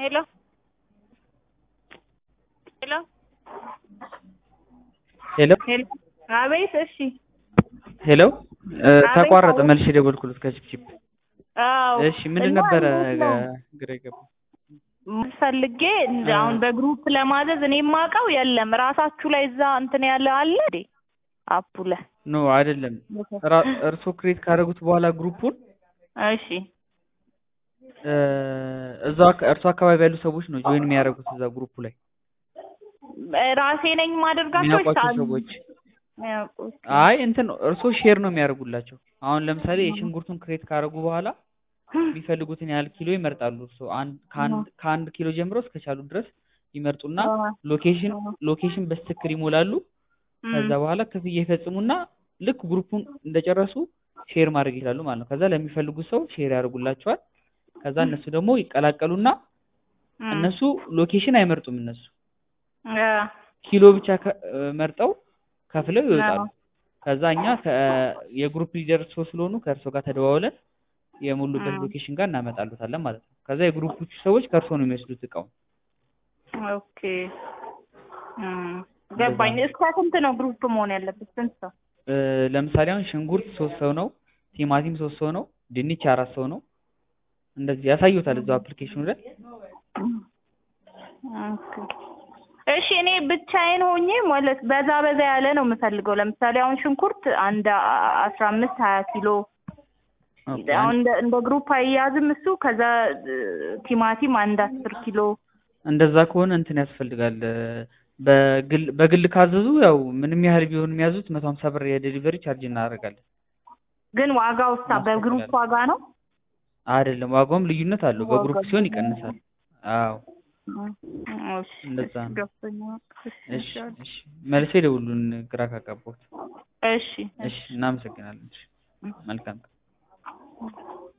ሄሎ ሄሎ ሄሎ ሄሎ አቤት። እሺ ሄሎ እ አቤት፣ ተቋረጠ። አቤት። መልሼ ደወልኩለት ከቺፕቺፕ። አዎ እሺ ምንድን እና ነበረ እንዴት ነው? ግራ የገባው? ፈልጌ እንደ እ አሁን በግሩፕ ለማዘዝ እኔ የማውቀው የለም። ራሳችሁ ላይ እዛ እንትን ያለ አለ እንዴ አፑ ላይ? ኖ አይደለም። ራ- እርሶ ክሬት ካደረጉት በኋላ ግሩፑን እሺ እ እዛው አካ- እርሶ አካባቢ ያሉ ሰዎች ነው ጆይን የሚያደርጉት እዛ ግሩፑ ላይ ራሴ ነኝ ማደርጋቸው ወይስ የሚያውቋቸው አሉ? ሰዎች። የሚያውቁት? አይ እንትን ነው እርሶ ሼር ነው የሚያደርጉላቸው። አሁን ለምሳሌ የሽንኩርቱን ክሬት ካደረጉ በኋላ የሚፈልጉትን ያህል ኪሎ ይመርጣሉ። እርሶ አንድ ከአንድ ከአንድ ኪሎ ጀምሮ እስከቻሉ ድረስ ይመርጡና ሎኬሽን ሎኬሽን በስትክክል ይሞላሉ። ከዛ በኋላ ክፍያ ይፈጽሙና ልክ ግሩፑን እንደጨረሱ ሼር ማድረግ ይችላሉ ማለት ነው። ከዛ ለሚፈልጉት ሰው ሼር ያደርጉላቸዋል። ከዛ እነሱ ደግሞ ይቀላቀሉና እነሱ ሎኬሽን አይመርጡም። እነሱ አ ኪሎ ብቻ ከ- መርጠው ከፍለው ይወጣሉ። ከዛ እኛ ከ- የግሩፕ ሊደር ሰው ስለሆኑ ከእርሶ ጋር ተደዋውለን የሞሉበት አ ሎኬሽን ጋር እናመጣሉታለን ማለት ነው። ከዛ የግሩፖቹ ሰዎች ከእርሶ ነው የሚወስዱት እቃውን። ኦኬ እም፣ ገባኝ። እስከ ስንት ነው ግሩፕ መሆን ያለበት? ስንት ሰው? እ ለምሳሌ አሁን ሽንኩርት ሶስት ሰው ነው፣ ቲማቲም ሶስት ሰው ነው፣ ድንች አራት ሰው ነው። እንደዚህ ያሳዩታል እዛው አፕሊኬሽኑ ላይ። ኦኬ እሺ እኔ ብቻዬን ሆኜ ማለት በዛ በዛ ያለ ነው የምፈልገው። ለምሳሌ አሁን ሽንኩርት አንድ አ- አስራ አምስት ሀያ ኪሎ ኦኬ አሁን እንደ እንደ ግሩፕ አያያዝም እሱ። ከዛ እ፣ ቲማቲም አንድ አስር ኪሎ እንደዛ ከሆነ እንትን ያስፈልጋል። እ በግል በግል ካዘዙ ያው ምንም ያህል ቢሆን የሚያዙት መቶ ሀምሳ ብር የዴሊቨሪ ቻርጅ እናደርጋለን። ግን ዋጋው ሳ በግሩፕ እናስከፍላለን። ዋጋ ነው። አይደለም ዋጋውም ልዩነት አለው። በግሩፕ ዋጋው ሲሆን ይቀንሳል። አዎ እሺ እንደዛ እሺ ነው። ገብቶኛል። እሺ እሺ እሺ እሺ መልሴ ደውሉን ግራ ካጋባሁት። እሺ እሺ እናመሰግናለን። እሺ መልካም